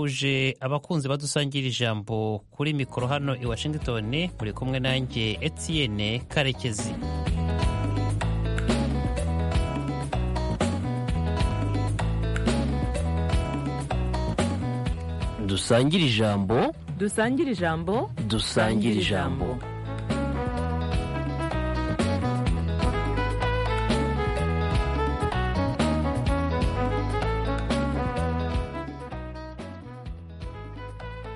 suhuje abakunzi badusangira ijambo kuri mikoro hano i washington muri kumwe nanjye etienne karekezi dusangire ijambo dusangire ijambo dusangire ijambo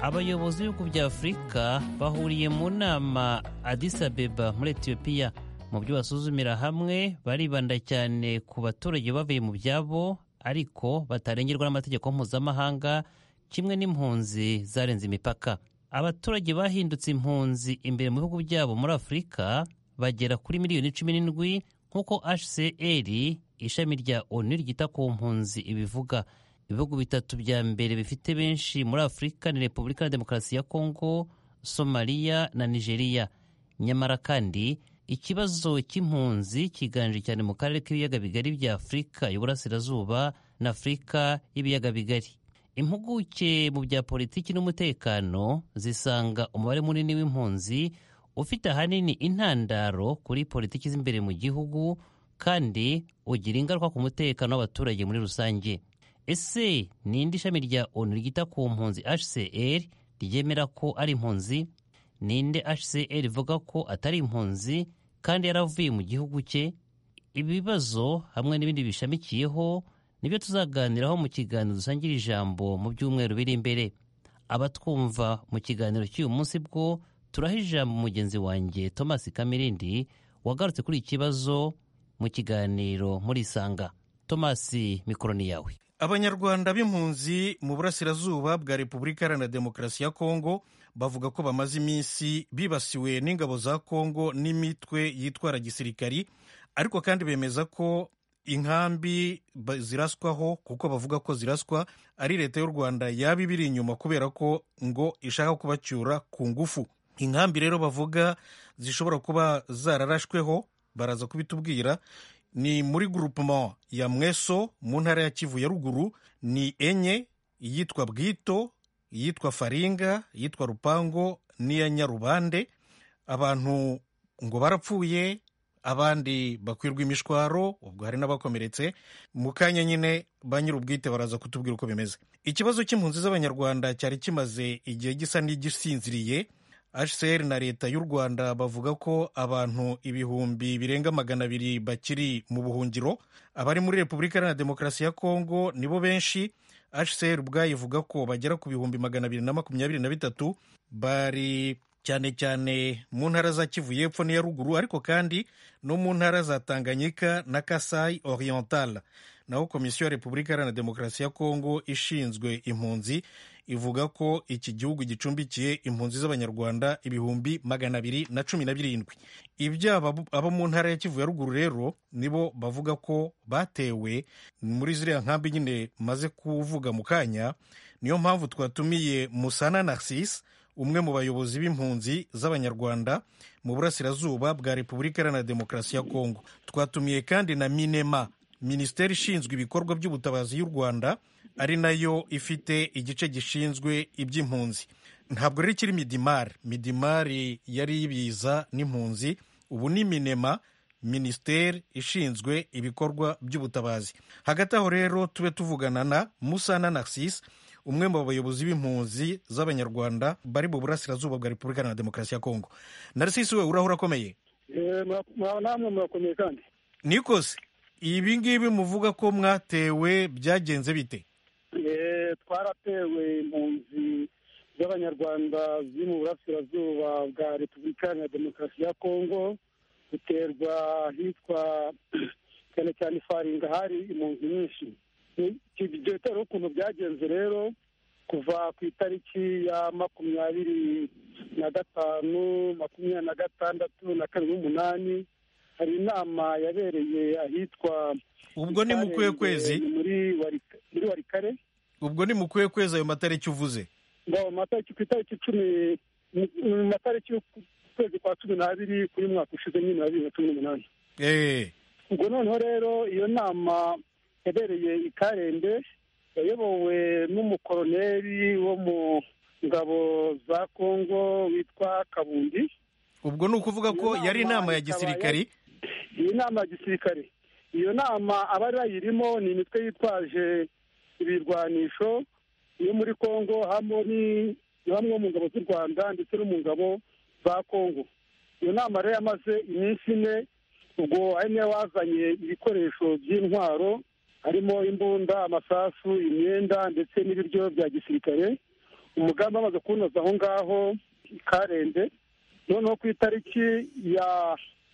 abayobozi b'ibihugu bya afurika bahuriye mu nama Addis Abeba muri etiyopiya mu byo basuzumira hamwe baribanda cyane ku baturage bavuye mu byabo ariko batarengerwa n'amategeko mpuzamahanga kimwe n'impunzi zarenze imipaka abaturage bahindutse impunzi imbere mu bihugu byabo muri afurika bagera kuri miliyoni cumi n'indwi nk'uko hcr ishami rya onu ryita ku mpunzi ibivuga ibihugu bitatu bya mbere bifite benshi muri afurika ni repubulika ya demokarasi ya kongo somaliya na nigeria nyamara kandi ikibazo cy'impunzi kiganje cyane mu karere k'ibiyaga bigari bya afurika y'uburasirazuba na afurika y'ibiyaga bigari impuguke mu bya politiki n'umutekano zisanga umubare munini w'impunzi ufite ahanini intandaro kuri politiki z'imbere mu gihugu kandi ugira ingaruka ku mutekano w'abaturage muri rusange ese ninde ishami rya onu ryita ku mpunzi hcr ryemera ko ari impunzi ninde hcr ivuga ko atari impunzi kandi yaravuye mu gihugu cye ibibazo hamwe n'ibindi bishamikiyeho nibyo tuzaganiraho mu kiganiro dusangira ijambo mu byumweru biri imbere abatwumva mu kiganiro cy'uyu munsi bwo turaha ijambo mugenzi wanjye thomas kamirindi wagarutse kuri iki kibazo mu kiganiro muri isanga thomas mikoro ni yawe abanyarwanda b'impunzi mu burasirazuba bwa repubulika iharanira demokarasi ya kongo bavuga ko bamaze iminsi bibasiwe n'ingabo za kongo n'imitwe yitwara gisirikari ariko kandi bemeza ko inkambi ziraswaho kuko bavuga ko ziraswa ari leta y'u rwanda yaba ibiri inyuma kubera ko ngo ishaka kubacyura ku ngufu inkambi rero bavuga zishobora kuba zararashweho baraza kubitubwira ni muri groupement ya mweso mu ntara ya kivu ya ruguru ni enye iyitwa bwito iyitwa faringa iyitwa rupango n'iya nyarubande abantu ngo barapfuye abandi bakwirwa imishwaro ubwo hari n'abakomeretse mu kanya nyine ba nyir'ubwite baraza kutubwira uko bimeze ikibazo cy'impunzi z'abanyarwanda cyari kimaze igihe gisa n'igisinziriye hcr na leta y'u rwanda bavuga ko abantu ibihumbi birenga magana abiri bakiri mu buhungiro abari muri repubulika iharanira demokarasi ya kongo nibo benshi hcr ubwayo ivuga ko bagera ku bihumbi magana abiri na makumyabiri na bitatu bari cyane cyane mu ntara za kivu y'epfo n'iya ruguru ariko kandi no mu ntara za tanganyika na kasai oriental naho komisiyo ya repubulika iharanira demokarasi ya kongo ishinzwe impunzi ivuga ko iki gihugu gicumbikiye impunzi z'abanyarwanda ibihumbi magana abiri na cumi na birindwi ibyaba abo mu ntara ya kivu ya ruguru rero nibo bavuga ko batewe muri ziriya nkambi nyine maze kuvuga mu kanya niyo mpamvu twatumiye musana narcisse umwe mu bayobozi b'impunzi z'abanyarwanda mu burasirazuba bwa repubulika iharanira demokarasi ya kongo twatumiye kandi na minema minisiteri ishinzwe ibikorwa by'ubutabazi y'u rwanda ari nayo ifite igice gishinzwe iby'impunzi ntabwo rero ikiri midimari midimari yari ibiza n'impunzi ubu ni minema minisiteri ishinzwe ibikorwa by'ubutabazi hagati aho rero tube tuvugana na musana narcisse umwe mu bayobozi b'impunzi z'abanyarwanda bari mu burasirazuba bwa repubulika na demokarasi ya kongo narcisse we urahura akomeye namwe murakomeye kandi nikoze ibi ngibi muvuga ko mwatewe byagenze bite twaratewe impunzi z'abanyarwanda ziri mu burasirazuba bwa repubulika ya demokarasi ya kongo duterwa hitwa cyane cyane ifaringa hari impunzi nyinshi dore ukuntu byagenze rero kuva ku itariki ya makumyabiri na gatanu makumyabiri na gatandatu na kabiri n'umunani hari inama yabereye ahitwa ubwo ni mu kuwe kwezi muri warikare ubwo ni mu kuwe kwezi ayo matariki uvuze ngo amatariki ku itariki icumi mu matariki y'ukwezi kwa cumi n'abiri kuri mwaka ushize nyine wa bibiri na cumi n'umunani ubwo noneho rero iyo nama yabereye i karembe yayobowe n'umukoroneri wo mu ngabo za kongo witwa kabundi ubwo ni ukuvuga ko Iyo yari inama nama ya ikaba gisirikari iyi nama ya gisirikare iyo nama abari bayirimo ni imitwe yitwaje ibirwanisho yo muri kongo hamwe ni- hamwe mu ngabo z'u rwanda ndetse no mu ngabo za kongo iyo nama rero yamaze iminsi ine ubwo ari niyo wazanye ibikoresho by'intwaro harimo imbunda amasasu imyenda ndetse n'ibiryo bya gisirikare umugambi amaze kuwunoza aho ngaho i karende noneho ku itariki ya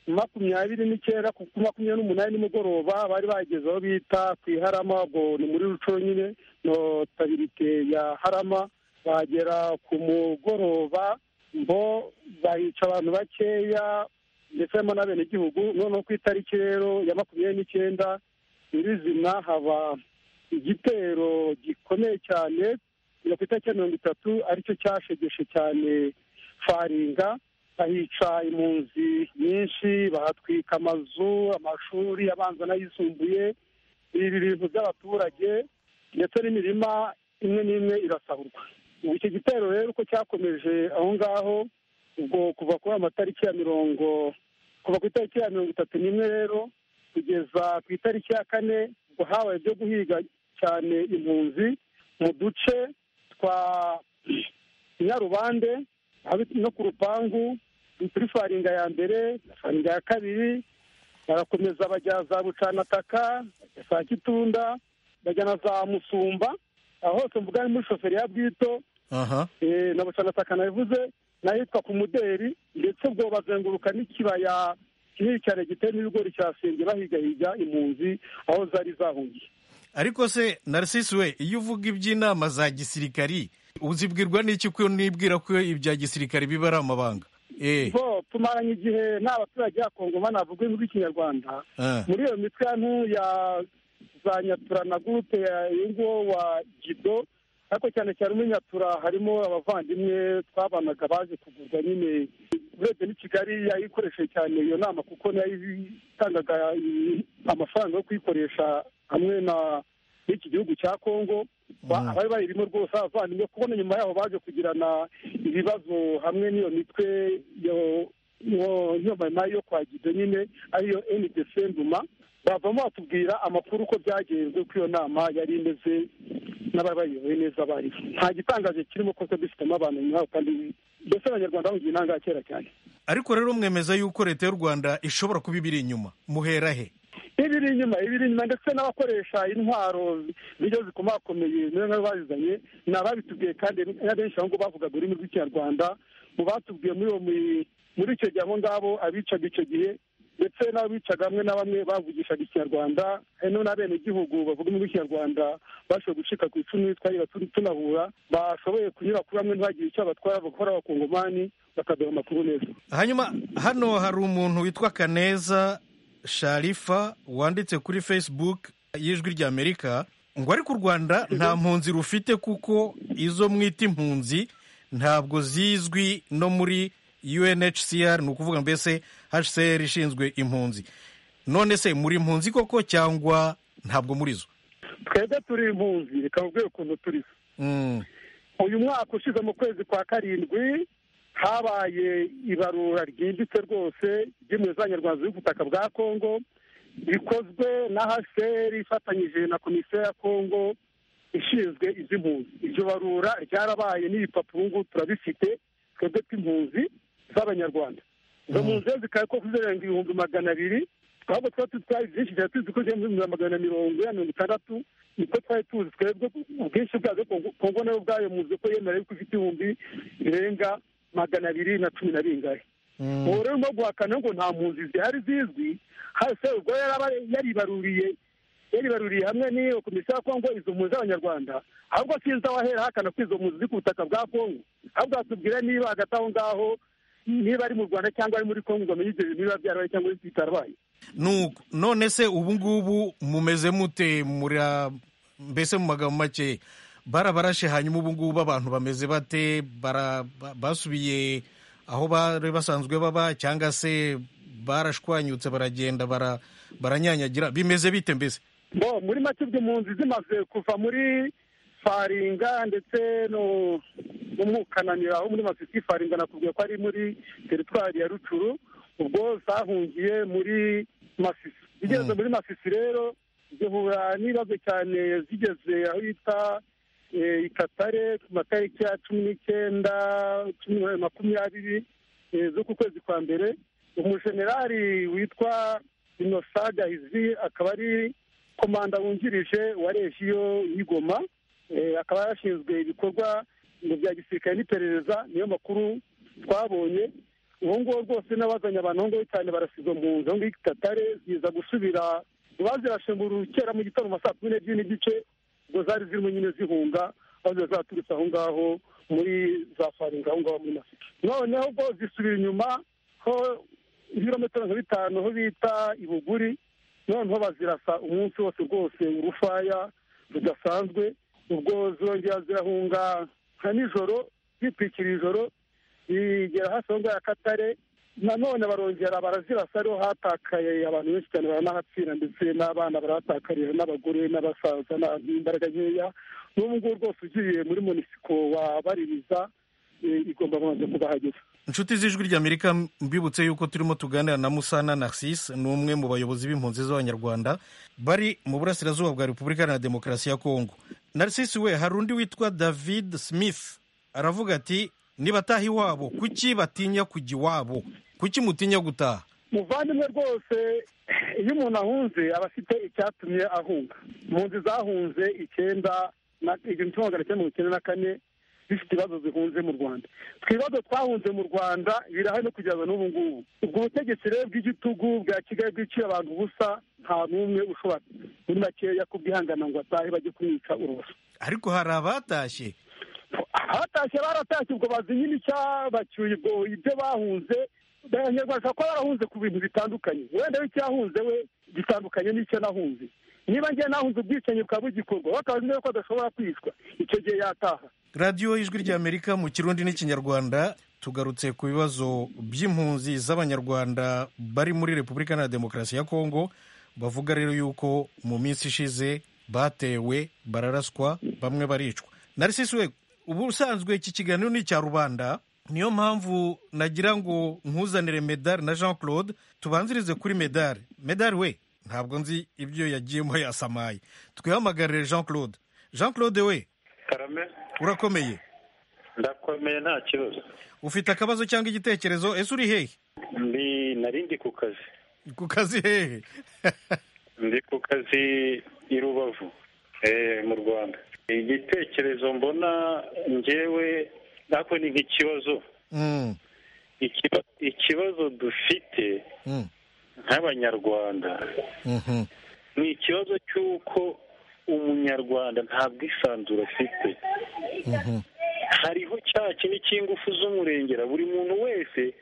makumyabiri n'icyenda ku makumyabiri n'umunani nimugoroba bari bageze aho bita ku iharama ubwo ni muri ruco nyine notabirite ya harama bagera ku mugoroba bo bahica abantu bakeya ndetse harimo n'abenegihugu noneho ku itariki rero ya makumyabiri n'icyenda nyirizina haba igitero gikomeye cyane ku itariki ya mirongo itatu aricyo cyashegeshe cyane faringa bahica impunzi nyinshi bahatwika amazu amashuri abanza n'ayisumbuye ibi bintu by'abaturage ndetse n'imirima imwe n'imwe irasahurwa Ubu icyo gitero rero uko cyakomeje aho ngaho ubwo kuva kuri amatariki ya mirongo kuva ku itariki ya mirongo itatu n'imwe rero kugeza ku itariki ya kane ubwo habaye ibyo guhiga cyane impunzi mu duce twa nyarubande haba no ku rupangu kuri faringa ya mbere na faringa ya kabiri barakomeza bajya za bucanataka bajya saa kitunda bajya na za musumba aho hose mvuga ni muri shoferi ya bwito aha eh, na bucanataka nabivuze n'ahitwa ku muderi ndetse ubwo bazenguruka n'ikibaya kinini cyane giteyemo ibigori cyasenge bahigahiga impunzi aho zari zahungiye ariko se narisisi we iyo uvuga iby'inama za gisirikari uzibwirwa n'iki ko nibwira ko ibya gisirikari biba ari amabanga Eh, bo tumaranye igihe nta baturage ya kongo banavuga ururimi rw'ikinyarwanda ah, muri iyo mitwe ya ntu ya za nyatura na gurupe ya ingo wa gido ariko cyane cyane muri nyatura harimo abavandimwe twabanaga baje kugurwa nyine urebye n'i kigali yayikoresheje cyane iyo nama kuko nayo itangaga i- amafaranga yo kuyikoresha hamwe na n'iki gihugu cya kongo Ba- Mm. abari bayirimo rwose abavandimwe kubona nyuma yaho baje kugirana ibibazo hamwe n'iyo mitwe yo- yo- yo mama yo kwa gido nyine ariyo ndc nduma bavamo batubwira amakuru uko byagenze uko iyo nama yari imeze n'abari bayiyoboye neza bari nta gitangaje kirimo kuko dufitemo abantu nyuma yaho kandi mbese abanyarwanda bamugira inanga kera cyane ariko rero mwemeza yuko leta y'u rwanda ishobora kuba ibiri inyuma muhera he ibiri inyuma ibiri inyuma ndetse n'abakoresha intwaro zijya zikomakomeye niyo nk'ayo bazizanye ni ababitubwiye kandi n'abenshi aho ngaho bavugaga ururimi rw'ikinyarwanda mu batubwiye muri uwo mi- muri icyo gihe abo ngabo abicaga icyo gihe ndetse n'abicaga hamwe na bamwe bavugishaga ikinyarwanda hari n'abenegihugu bavuga ururimi rw'ikinyarwanda bashoboye gucika ku icumu twari batu- tunahura bashoboye kunyura kuri bamwe ntibagire icyo batwara bakora abakongomani bakaduha amakuru neza hanyuma hano hari umuntu witwa kaneza sharifa wanditse kuri facebook y'ijwi ry'amerika ngo ariko u rwanda nta mpunzi rufite kuko izo mwita impunzi ntabwo zizwi no muri unhcr ni ukuvuga mbese hcr ishinzwe impunzi none se muri impunzi koko cyangwa ntabwo muri zo twebwe turi impunzi reka mubwire ukuntu turi Mm, uyu mwaka ushize mu kwezi kwa karindwi habaye ibarura ryimbitse rwose ry'imwe z'abanyarwanda z'ubutaka bwa kongo bikozwe na hcr ifatanyije na komisiyo ya kongo ishinzwe iby'impunzi iryo barura ryarabaye n'ibipapuro ubu ngubu turabifite twebwe tw'impunzi z'abanyarwanda izo mpunzi rero zikaba ko zirenga ibihumbi magana abiri twabwo tuba tuzi twari byinshi cyane tuzi ko zigera mu bihumbi magana mirongo ine na mirongo itandatu niko twari tuzi twebwe ubwinshi bwazo Kongo- kongo nayo ubwayo muzi ko yemera yuko ifite ibihumbi birenga magana abiri na cumi na bingahe mm. ubu rero urimo guhakana ngo nta mpunzi zihari zizwi hasi ubwo yaraba yaribaruriye yaribaruriye hamwe n'iyo komisiyo ya kongo izo mpunzi z'abanyarwanda ahubwo sinzi aho ahera ahakana ko izo mpunzi ziri ku butaka bwa kongo ahubwo atubwira niba hagati aho ngaho niba ari mu rwanda cyangwa ari muri kongo ngo amenye ibyo bintu biba byarabaye cyangwa bitarabaye Nuko, none se ubu ngubu mumeze mute muri mbese mu magambo make barabarashe hanyuma ubu ngubu abantu bameze bate bara ba- basubiye aho bari basanzwe baba cyangwa se barashwanyutse baragenda bara baranyanyagira bimeze bite mbese bo muri make ubwo impunzi zimaze kuva muri faringa ndetse no no mu kananira aho muri masisi faringa nakubwiye ko ari muri teritwari ya rucuru ubwo zahungiye muri masisi zigeze muri masisi rero zihura n'ibibazo cyane zigeze aho bita eh, ikatare ku matariki ya cumi n'icyenda cumi na makumyabiri eh, zo ku kwezi kwa mbere umujenerali witwa inosa gahizi akaba ari komanda wungirije wa regiyo y'igoma Eh, akaba yarashinzwe ibikorwa ngo bya gisirikare n'iperereza niyo makuru twabonye ubu ngubu rwose n'abazanye abantu aho ngaho cyane barasizwe mu nzu aho ngaho ikatare ziza gusubira bazirashe mu rukera mu gitaramo saa kumi n'ebyiri n'igice ubwo zari zirimo nyine zihunga aho ziba zaturutse aho ngaho muri za faringa aho ngaho muri masiki noneho ubwo zisubira inyuma ho ibirometero nka bitanu aho bita ibuguri noneho bazirasa umunsi wose rwose urufaya rudasanzwe ubwo zongera zirahunga nka nijoro zitwikira ijoro zigera hasi aho ngaho akatare nanone barongera barazirasa ariho hatakaye abantu benshi cyane baranahatsira ndetse n'abana barahatakarira n'abagore n'abasaza n'imbaraga nkeya n'ubu ngubu rwose ugiye muri munisiko wabaririza igomba kubanza kubahageza inshuti z'ijwi ry'amerika mbibutse yuko turimo tuganira na musana narcisse ni umwe mu bayobozi b'impunzi z'abanyarwanda bari mu burasirazuba bwa repubulika iharanira demokarasi ya kongo narcisse we hari undi witwa david smith aravuga ati nibataha iwabo kuki batinya kujya iwabo kuki mutinya gutaha muvandimwe rwose iyo umuntu ahunze aba afite icyatumye ahunga impunzi zahunze icyenda na igihumbi kimwe magana cyenda mirongo icyenda na kane zifite ibibazo zihunze mu rwanda twibazo twahunze mu rwanda birahari no kugeza n'ubu ngubu ubwo butegetsi rero bw'igitugu bwa kigali bwiciye abantu ubusa nta n'umwe ushobora muri makeya kubwihangana ngo atahe bajye kumwica uruboso ariko hari abatashye abatashye baratashye ubwo bazi nyine icya bacyuye ubwo ibyo bahunze abanyarwanda bashobora kuba barahunze ku bintu bitandukanye wenda w'icyahunze we gitandukanye n'icyo nahunze niba njye nahunze ubwicanyi bukaba bugikorwa we akaba azi neza ko adashobora kwicwa icyo gihe yataha radiyo ijwi ry'amerika mu kirundi n'ikinyarwanda tugarutse ku bibazo by'impunzi z'abanyarwanda bari muri repubulika iharanira demokarasi ya kongo bavuga rero yuko mu minsi ishize batewe bararaswa bamwe baricwa narisisi we ubusanzwe iki kiganiro ni icya rubanda niyo mpamvu nagira ngo nkuzanire medali na jean claude tubanzirize kuri medali medali we ntabwo nzi ibyo yagiyemo yasamaye twihamagarire jean claude jean claude we karame urakomeye ndakomeye nta kibazo ufite akabazo cyangwa igitekerezo ese uri hehe ndi narindi ku kazi ku kazi hehe ndi ku kazi i rubavu eh, mu rwanda igitekerezo mbona ngewe nako ni nk'ikibazo Mm, Ikiba- ikibazo dufite mm, nk'abanyarwanda mhm. ni ikibazo cy'uko umunyarwanda ntabwo isanzure afite hariho cya kindi cy'ingufu z'umurengera buri muntu wese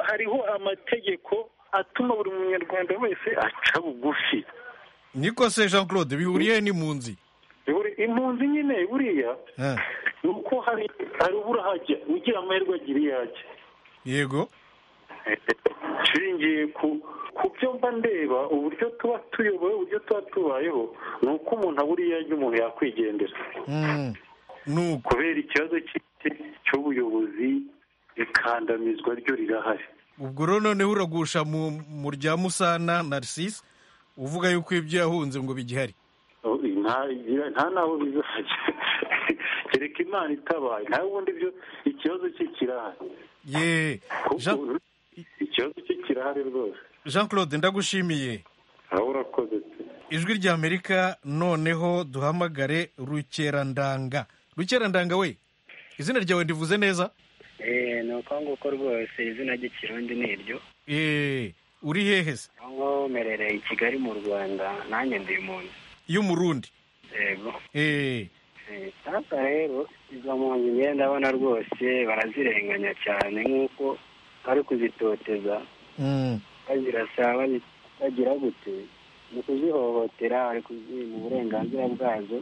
hariho amategeko atuma buri munyarwanda wese aca bugufi niko se jean claude bihuriye n'impunzi Buri- impunzi nyine buriya Ah, ni uko hari hari ubura hajya ugira amahirwe agira iyo ajya yego nshingiye ku ku byo mba ndeba uburyo tuba tuyoboye uburyo tuba tubayeho ni uko umuntu abura iyo ajya umuntu yakwigendera Mm, nuko kubera ikibazo cy'iki- cy'ubuyobozi ikandamizwa ryo rirahari ubwo rero noneho uragusha mu mu rya musana narcisse uvuga yuko ibyo yahunze ngo bigihari Oh, nta nta n'aho bizajya kereka imana itabaye nta bundi byo ikibazo cye kirahari ye Jean- Kuko- ikibazo cye kirahari rwose jean claude ndagushimiye aho urakoze pe. ijwi ry'amerika noneho duhamagare rukerandanga rukerandanga we izina ryawe ndivuze neza Eh, ni uko nguko rwose izina ry'ikirundi ni iryo Eh, uri hehe se aho ngaho mperereye i kigali mu rwanda nanjye ndi impunzi y'umurundi yego Eh, Eh, sasa rero izo mpunzi ngewe ndabona rwose barazirenganya cyane nk'uko bari kuzitoteza mm, bazirasa bazi- bagira gute mu kuzihohotera bari kuziha uburenganzira bwazo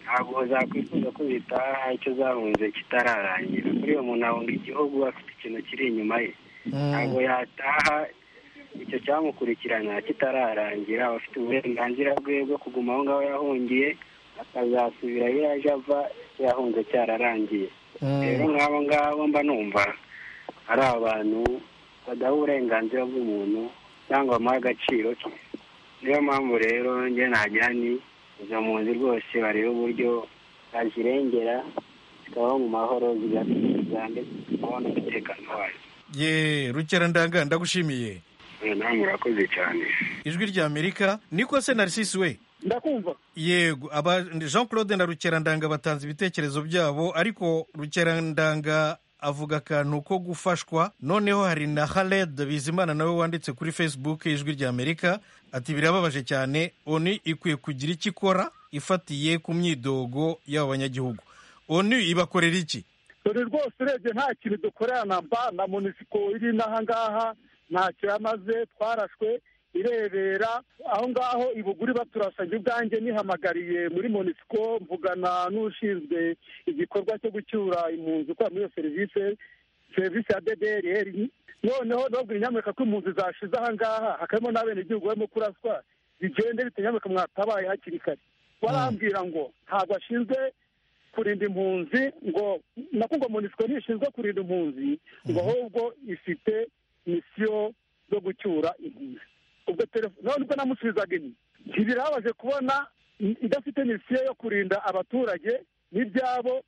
ntabwo zakwifuza ko zitaha icyo zahunze kitararangira kuri uwo muntu ahunga igihugu afite ikintu kiri inyuma ye mm. ntabwo yataha icyo cyamukurikirana kitararangira abafite uburenganzira bwe bwo kuguma aho ngaho yahungiye akazasubira iyo yaje ava yahunze cyararangiye rero nk'abo ngabo mba numva ari abantu badaha uburenganzira bw'umuntu cyangwa bamuha agaciro ke niyo mpamvu rero njye nagira ni izo mpunzi rwose bareba uburyo bazirengera zikabaho mu mahoro zigateza ndetse zikabaho n'umutekano wazo ye rukerandanga ndagushimiye nawe murakoze cyane ijwi rya amerika niko se narisisi we ndakumva yego aba jean claude na rukerandanga batanze ibitekerezo byabo ariko rukerandanga avuga akantu ko gufashwa noneho hari na haled bizimana nawe wanditse kuri facebook ijwi rya amerika ati birababaje cyane oni ikwiye kugira icyo ikora ifatiye ku myidogo y'abo banyagihugu onu ibakorera iki dore rwose urebye nta kintu dukorera na mba na munisiko iri n'aha ngaha ntacyo yamaze twarashwe irebera aho ngaho ibuguri baturasabye ubwanjye nihamagariye muri monisiko mvugana n'ushinzwe igikorwa cyo gucyura impunzi ukora muri iyo serivisi serivisi ya ddr noneho nababwira inyamerika ko impunzi zashize aha ngaha hakabamo n'abenegihugu barimo kuraswa bigende bite nyamerika mwatabaye hakiri kare barambwira ngo ntabwo ashinzwe kurinda impunzi ngo nako ngo monisiko ntishinzwe kurinda impunzi ngo ahubwo ifite misiyo zo gucyura impunzi ubwo telefone nubwo namusubizaga inyuma ntibirabaje kubona idafite misiyo yo kurinda abaturage n'ibyabo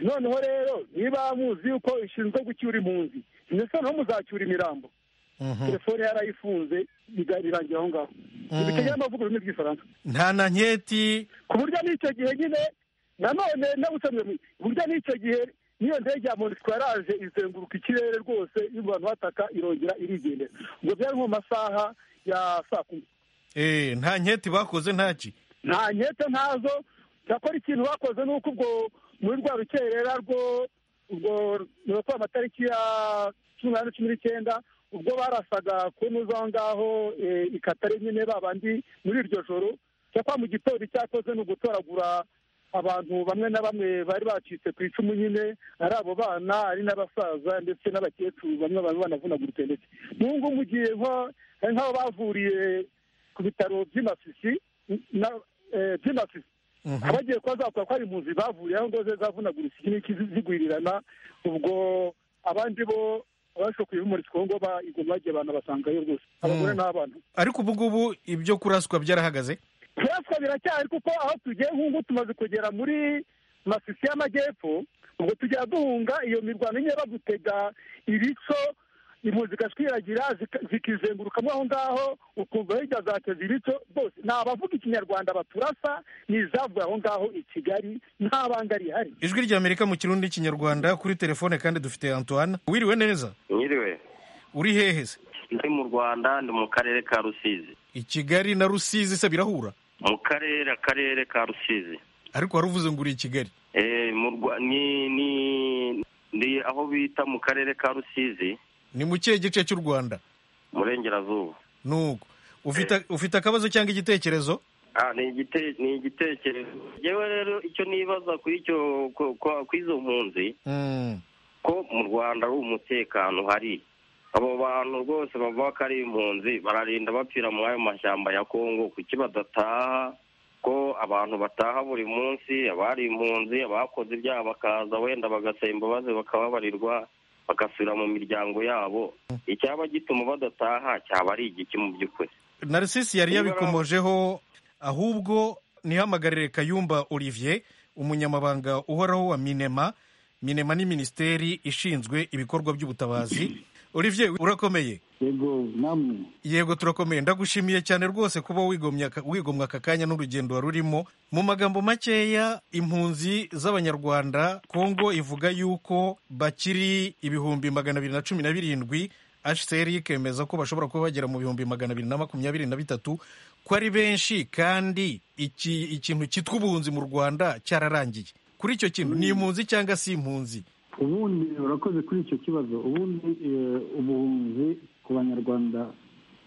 noneho rero niba muzi yuko ishinzwe gucyura impunzi mbese noneho muzacyura imirambo telefone yarayifunze birangira aho ngaho ibice by'amavugo bimwe by'ifaransa nta na nketi ku buryo n'icyo gihe nyine nanone n'abusabye ku buryo n'icyo gihe niyo ndege ya monisiko yaraje izenguruka ikirere rwose abantu bataka irongera irigendera ubwo byari nko mu masaha ya saa kumi Eh, nta nketi bakoze ntaki nta nkete ntazo cyakora ikintu bakoze ni uko ubwo muri rwa rukerera rwo ubwo rurakora amatariki ya cumi n'ane cumi n'icyenda ubwo barasaga kunuza aho ngaho eh, ikatare nyine babandi muri iryo joro cyakora mu gitondo icyakoze ni ugutoragura abantu bamwe na bamwe bari bacitse ku icumu nyine ari abo bana ari n'abasaza ndetse n'abakecuru bamwe baba banavunaguritse ndetse n'ubu ngubu ugiye nko- hari nk'aho bavuriye ku bitaro by'i Masisi, na- eh, by'i Masisi abagiye kuba zavuga ko hari impunzi bavuriye aho ngo ze zavunaguritse iki n'iki zigwirirana ubwo abandi bo abashokuye b'umurisiko ngo igoma bagiye abantu basangayo rwose abagore n'abana ariko ubu ngubu ibyo kuraswa byarahagaze kuraswa biracyari kuko aho tugiye nk'ubu tumaze kugera muri masisi y'amajyepfo ubwo tujya duhunga iyo mirwano nyine bagutega ibico impunzi zigashwiragira zika- zikizengurukamo aho ngaho ukumva hirya zateze ibico rwose ni abavuga ikinyarwanda baturasa ni izavuye aho ngaho i kigali nta banga rihari ijwi rya amerika mu kirundi n'ikinyarwanda kuri telefone kandi dufite antoine wiriwe neza Nyiriwe uri hehe se ndi mu Rwanda ndi mu karere ka Rusizi i kigali na rusizi se birahura mu karere akarere ka Rusizi ariko wari uvuze ngo uri i kigali eh mu Rwa- ni ni ni aho bita mu karere ka Rusizi ni mu kihe gice cy'u rwanda murengerazuba nuko ufite ufite akabazo cyangwa igitekerezo Ah, ni igite- ni igitekerezo yewe rero icyo nibaza kuri icyo ku- ku- ku izo mpunzi Mm. ko mu rwanda ari umutekano uhari abo bantu rwose bavuga ko ari impunzi bararinda bapfira muri ayo mashyamba ya kongo kuki badataha ko abantu bataha buri munsi abari impunzi abakoze ibyaha bakaza wenda bagasaba imbabazi bakababarirwa bagasubira mu miryango yabo icyaba gituma badataha cyaba ari igiki mu by'ukuri narisisi yari yabikomojeho ahubwo nihamagarire kayumba olivier umunyamabanga uhoraho wa minema minema ni minisiteri ishinzwe ibikorwa by'ubutabazi olivier urakomeye yego namwe yego turakomeye ndagushimiye cyane rwose kuba wigomye aka- wigomwa aka kanya n'urugendo wari urimo mu magambo makeya impunzi z'abanyarwanda kongo ivuga yuko bakiri ibihumbi magana abiri na cumi na birindwi hcr ikemeza ko bashobora kuba bagera mu bihumbi magana abiri na makumyabiri na bitatu ko ari benshi kandi iki ikintu cyitwa ubuhunzi mu rwanda cyararangiye kuri icyo kintu ni impunzi cyangwa si impunzi ubundi urakoze kuri icyo kibazo ubundi eh, ubuhunzi ku banyarwanda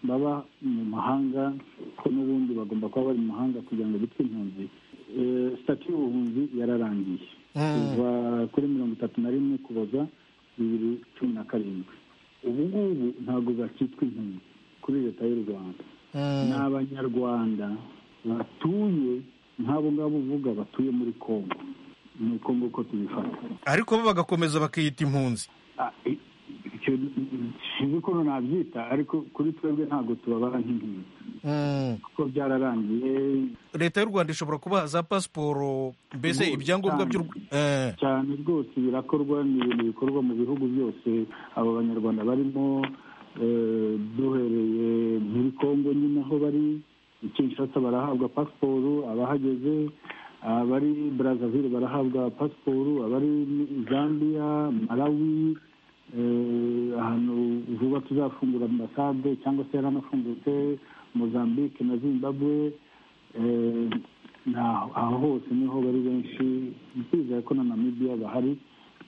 baba mu mahanga ko n'ubundi bagomba kuba bari mu mahanga kugira ngo bitwe impunzi Eh, sitati y'ubuhunzi yararangiye kuva kuri mirongo itatu na rimwe kuboza bibiri cumi na karindwi ubu ngubu ntabwo bakitwa impunzi kuri leta y'u rwanda ni abanyarwanda batuye nk'abo ngabo uvuga batuye muri congo ni uko nguko tubifata ariko bo bagakomeza bakiyita impunzi Ah, i- icyo sinzi ukuntu nabyita ariko kuri twebwe ntabwo tubabara nk'impunzi kuko byararangiye leta y'u rwanda ishobora kubaha za pasiporo mbese Ngo- ibyangombwa by'u cyane. Eh, cyane rwose birakorwa ni ibintu bikorwa mu bihugu byose abo banyarwanda barimo eh, duhereye muri kongo nyine aho bari i kinshasa barahabwa pasiporo abahageze abari brazzaville barahabwa pasiporo abari muri zambia malawi eh, ahantu vuba tuzafungura ambasade cyangwa se yaranafungutse mozambique na zimbabwe Eh, ni aho aho hose niho bari benshi twizeye ko na namibiya bahari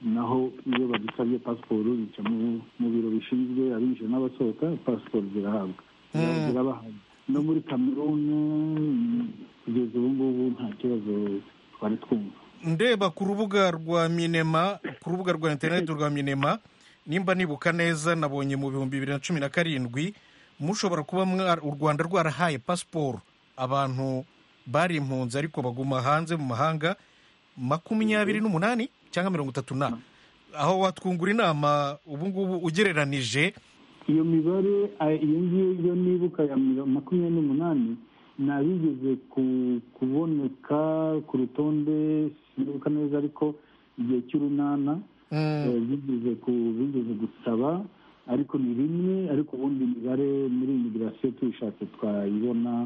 naho iyo badusabye pasiporo bica mu- mu biro bishinzwe abinjira n'abasohoka pasiporo zirahabwa Ziraba- zirabahabwa no muri kamerune mm, kugeza ubu ngubu nta kibazo twari twumva ndeba ku rubuga rwa minema ku rubuga rwa interineti rwa minema nimba nibuka neza nabonye mu bihumbi bibiri na cumi na karindwi mushobora kuba mwa- u rwanda rwarahaye pasiporo abantu bari impunzi ariko baguma hanze mu mahanga makumyabiri n'umunani cyangwa mirongo itatu na aho watwungura inama ubu ngubu ugereranije iyo mibare eh, iyo ngiyo yo nibuka ya miro- makumyabiri n'umunani nabigeze ku- kuboneka ku rutonde sinibuka neza ariko igihe cy'urunana eh, bigeze ku- bigeze gusaba ariko ni rimwe ariko ubundi imibare muri imigirasiyo tuyishatse twayibona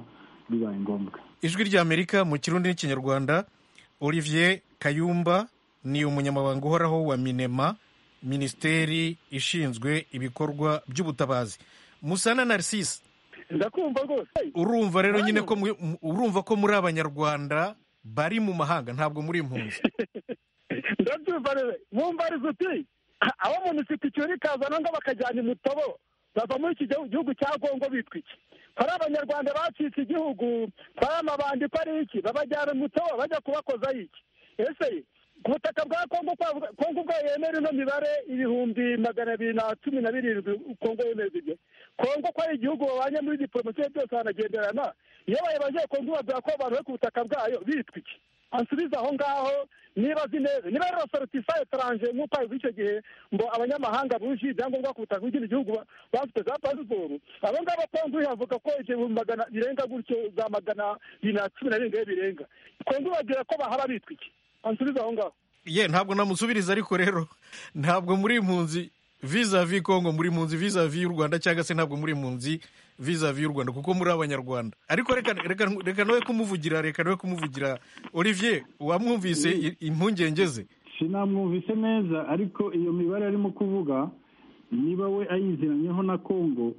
bibaye ngombwa ijwi ry'amerika mu kirundi n'ikinyarwanda olivier kayumba ni umunyamabanga uhoraho wa minema minisiteri ishinzwe ibikorwa by'ubutabazi musana narcisse ndakumva rwose urumva rero nyine ko mu- mu- urumva ko muri abanyarwanda bari mu mahanga ntabwo muri impunzi ndabyumva rero mumbariza uti abo muntu ufite icyuri kazana ngo bakajyana imutobo bava muri iki gihu- gihugu cya kongo bitwa iki ko ari abanyarwanda bacitse igihugu ko ari amabandi ko ari iki babajyana imutobo bajya kubakozaho iki ese ku butaka bwa kongo kwa- kongo ubwayo yemera ino mibare ibihumbi magana abiri na cumi na birindwi kongo yemeza ibyo kongo ko ari igihugu babanye muri diporomasiyo byose banagenderana iyo bayibaje kongo babwira ko abantu bari ku butaka bwayo bitwa iki ansubize aho ngaho niba azi neza niba rero sorotisa etaranje nk'uko abivuga icyo gihe ngo abanyamahanga buje ibyangombwa ku butaka bw'ikindi gihugu ba- bafite za pasiporo abo ngabo kongo yavuga ko igihumbi magana birenga gutyo za magana bibiri na cumi na birindwi iyo birenga kongo bagira ko bahaba bitwa iki ansubize aho ngaho ye ntabwo namusubiriza ariko rero ntabwo muri impunzi vizavi kongo muri impunzi vizavi y'u rwanda cyangwa se ntabwo muri impunzi vizavi y'u rwanda kuko muri abanyarwanda ariko reka reka reka nawe kumuvugira reka nawe kumuvugira olivier wamwumvise i- impungenge ze sinamwumvise neza ariko iyo mibare arimo kuvuga niba we ayiziranyeho na kongo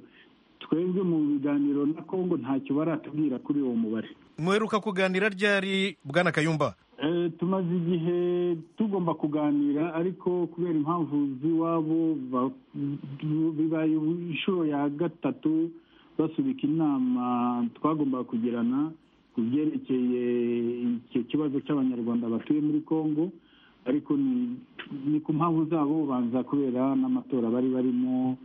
twebwe mu biganiro na kongo ntacyo baratubwira kuri uwo mubare muheruka kuganira ryari bwana kayumba Eh, tumaze igihe tugomba kuganira ariko kubera impamvu z'iwabo ba- bibaye inshuro ya gatatu basubika inama twagombaga kugirana ku byerekeye icyo kibazo cy'abanyarwanda batuye muri congo ariko ni- ni ku mpamvu zabo banza kubera n'amatora bari barimo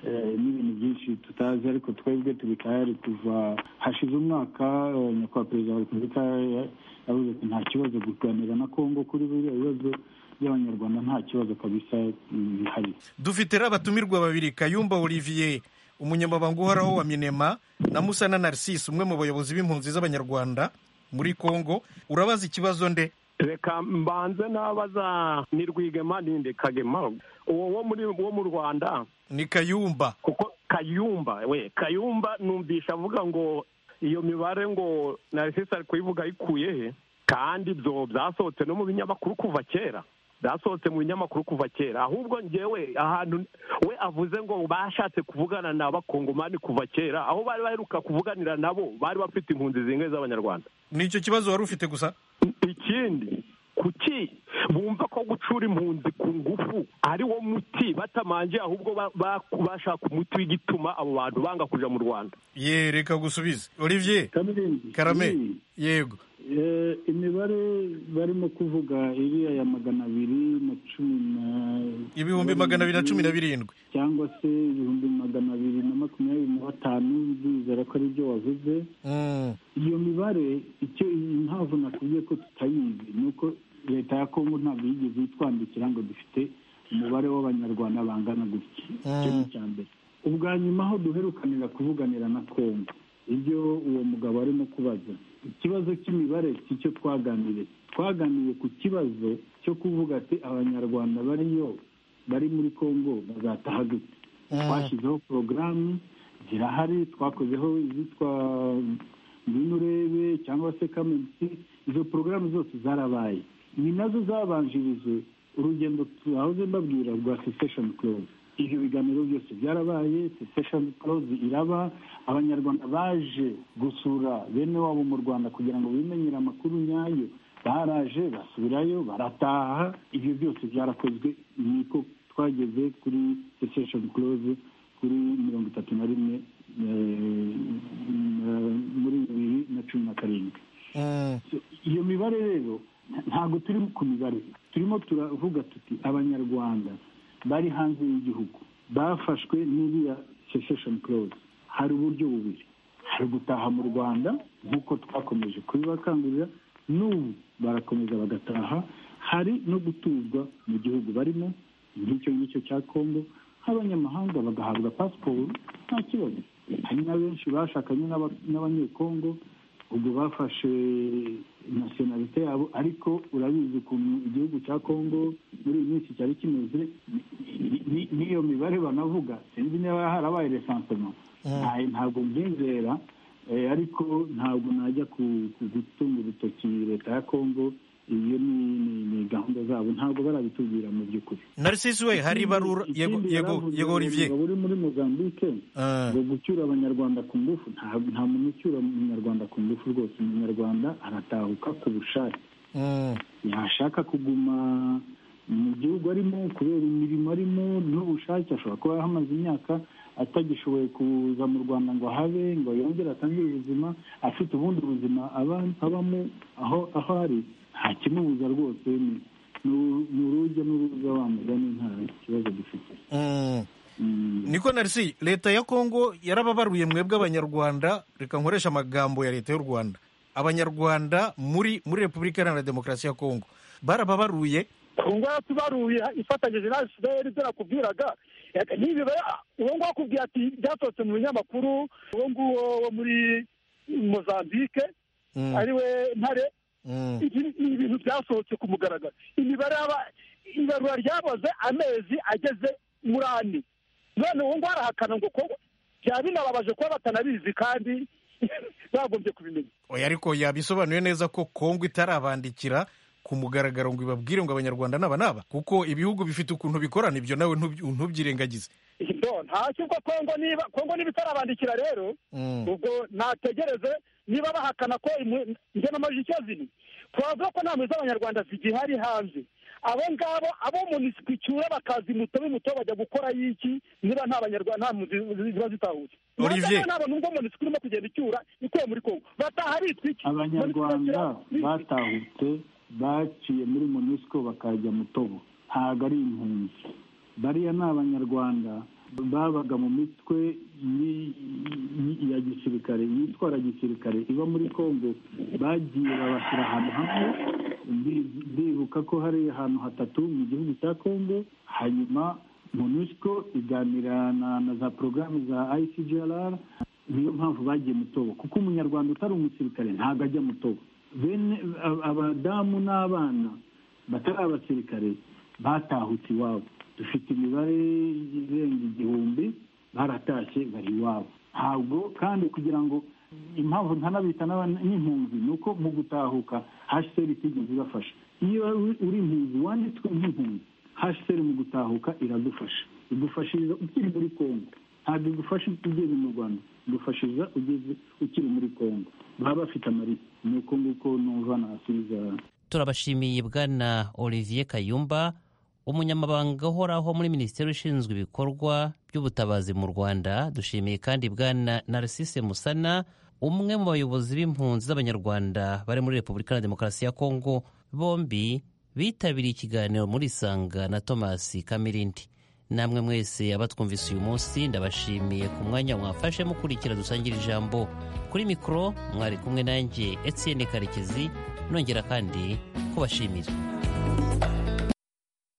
eh, n'ibintu byinshi tutazi ariko twebwe turi tayari kuva hashize umwaka eh, nyakubahwa perezida wa repubulika ya- yavuze ati nta kibazo kuganira na kongo kuri biriya bibazo by'abanyarwanda nta kibazo kabisa mm, bihari dufite rero abatumirwa babiri kayumba olivier umunyamabanga uhoraho wa minema na musana narcisse umwe mu bayobozi b'impunzi z'abanyarwanda muri congo urabaza ikibazo nde reka mbanze n'abaza ni rwigema ninde kagema uwo wo muri wo mu rwanda ni kayumba kuko kayumba we kayumba numvisha avuga ngo iyo mibare ngo narisisi ari kuyivuga ayikuye he kandi ibyo byasohotse no mu binyamakuru kuva kera byasohotse mu binyamakuru kuva kera ahubwo ngewe ahantu we avuze ngo bashatse kuvugana n'abakongomani kuva kera aho bari baheruka kuvuganira nabo bari bafite impunzi zingahe z'abanyarwanda nicyo kibazo wari ufite gusa ikindi kuki bumva ko gucura impunzi ku ngufu ari wo muti batamanje ahubwo ba- ba- bashaka umuti w'igituma abo bantu banga kuja mu rwanda ye reka gusubize olivier Kamirindi, karame iyi, yego eh, imibare barimo kuvuga iriya ya magana abiri na cumi na ibihumbi magana abiri na cumi na birindwi cyangwa se ibihumbi magana abiri na makumyabiri na batanu ndizera ko ari byo wavuze iyo mibare icyo impamvu nakubwiye ko tutayizi ni uko leta ya kongo ntabwo yigeze itwandikira ngo dufite umubare w'abanyarwanda bangana gutya icyo ni icya mbere ubwa nyuma aho duherukanira kuvuganira na kongo ibyo uwo mugabo arimo kubaza ikibazo cy'imibare si cyo twaganiriye twaganiriye ku kibazo cyo kuvuga ati abanyarwanda bariyo bari muri kongo bazataha gute twashyizeho porogaramu zirahari twakozeho izitwa ngwino urebe cyangwa se kamunsi izo porogaramu zose zarabaye ni nazo zabanjirije urugendo turahoze mbabwira rwa sisesheni kuroze ibyo biganiro byose byarabaye sisesheni kuroze iraba abanyarwanda baje gusura bene wabo mu rwanda kugira ngo bimenyere amakuru nyayo baraje basubirayo barataha ibyo byose byarakozwe niko twageze kuri sisesheni kuroze kuri mirongo itatu na rimwe muri bibiri na cumi na karindwi iyo mibare rero ntabwo turi ku mibare turimo turavuga tuti abanyarwanda bari hanze y'igihugu bafashwe n'iriya sesesheni kuroze hari uburyo bubiri hari gutaha mu rwanda nk'uko twakomeje kubibakangurira n'ubu barakomeza bagataha hari no gutuzwa mu gihugu barimo ngicyo ngicyo cya kongo nk'abanyamahanga bagahabwa pasiporo nta kibazo hari na benshi bashakanye n'abanyekongo ubwo bafashe nasiyonalite yabo ariko urabizi ukuntu igihugu cya kongo muri iyi minsi cyari kimeze n'iyo mibare banavuga sinzi niba harabaye resansoma ntabwo mbyizera ariko ntabwo najya gutunga urutoki leta ya kongo iyo ni gahunda zabo ntabwo barabitubwira mu by'ukuri narcisi we hari ibarura yego yego olivier uri muri mozambique ngo gucyura abanyarwanda ku ngufu nta muntu ucyura umunyarwanda ku ngufu rwose umunyarwanda aratahuka ku bushake yashaka kuguma mu gihugu arimo kubera imirimo arimo n'ubushake ashobora kuba ahamaze imyaka atagishoboye kuza mu rwanda ngo habe ngo yongere atangire ubuzima afite ubundi buzima abamo aho aho ari nta kimubuza rwose ni urujya n'uruza wamugani nta kibazo dufite niko narisi leta ya kongo yarababaruye mwebwe abanyarwanda reka nkoresha amagambo ya leta y'u rwanda abanyarwanda muri muri repubulika iharanira demokarasi ya kongo barababaruye kongo yaratubaruye ifatanyije na fpr ibyo nakubwiraga n'ibibaya uwo nguwo akubwira ati byasohotse mu binyamakuru uwo nguwo wo muri mozambique ariwe ntare ni ibintu byasohotse ku mugaragaro imibare ibarura ryaboze amezi ageze muri ane none ubu ngubu arahakana ngo ko byaba binababaje kuba batanabizi kandi bagombye kubimenya oya ariko yabisobanuye neza ko kongo itarabandikira ku mugaragaro ngo ibabwire ngo abanyarwanda n'aba n'aba kuko ibihugu bifite ukuntu bikorana ibyo nawe ntubyirengagize ntacyo ubwo kongo niba kongo niba itarabandikira rero ubwo nategereze niba bahakana ko njye n'amajwi icyo ziri twavuga ko nta mpunzi z'abanyarwanda zigihari hanze abo ngabo abo munisiko icyura bakaza imuto b'imuto bajya gukora y'iki niba nta banyarwanda nta mpunzi ziba zitahutse Olivier. ntabwo nubwo munisiko urimo kugenda icyura ikuye muri kongo bataha bitwa iki abanyarwanda batahutse baciye muri monisiko bakajya mutobo ntabwo ari impunzi bariya ni abanyarwanda babaga mu mitwe yi- yi- ya gisirikare yitwara gisirikare iba muri kongo bagiye babashyira ahantu hamwe ndi- ndibuka ko hari ahantu hatatu mu gihugu cya kongo hanyuma monusco iganira na, na za porogaramu za icgrr niyo mpamvu bagiye mutobo kuko umunyarwanda utari umusirikare ntabwo ajya mutobo bene ab- abadamu n'abana batari abasirikare batahutse iwabo dufite imibare irenga igihumbi baratashye bari iwabo ntabwo kandi kugira ngo impamvu ntanabita n'aba- n'impunzi ni uko mu gutahuka hsr itigeze ibafasha iyo uri impunzi wanditswe nk'impunzi hsr mu gutahuka iradufasha igufashiriza ukiri muri kongo ntabwo igufasha ugeze mu rwanda igufashiriza ugeze ukiri muri kongo baba bafite amarita ni uko nguko numva nasubiza turabashimiye bwana olivier kayumba umunyamabanga uhoraho muri minisiteri ishinzwe ibikorwa by'ubutabazi mu rwanda dushimiye kandi bwana narcisse musana umwe mu bayobozi b'impunzi z'abanyarwanda bari muri repubulika iharanira demokarasi ya kongo bombi bitabiriye ikiganiro muri isanga na thomas kamirindi namwe mwese abatwumvise uyu munsi ndabashimiye ku mwanya mwafashe mukurikira dusangira ijambo kuri mikoro mwari kumwe nanjye etienne karekezi nongera kandi kubashimira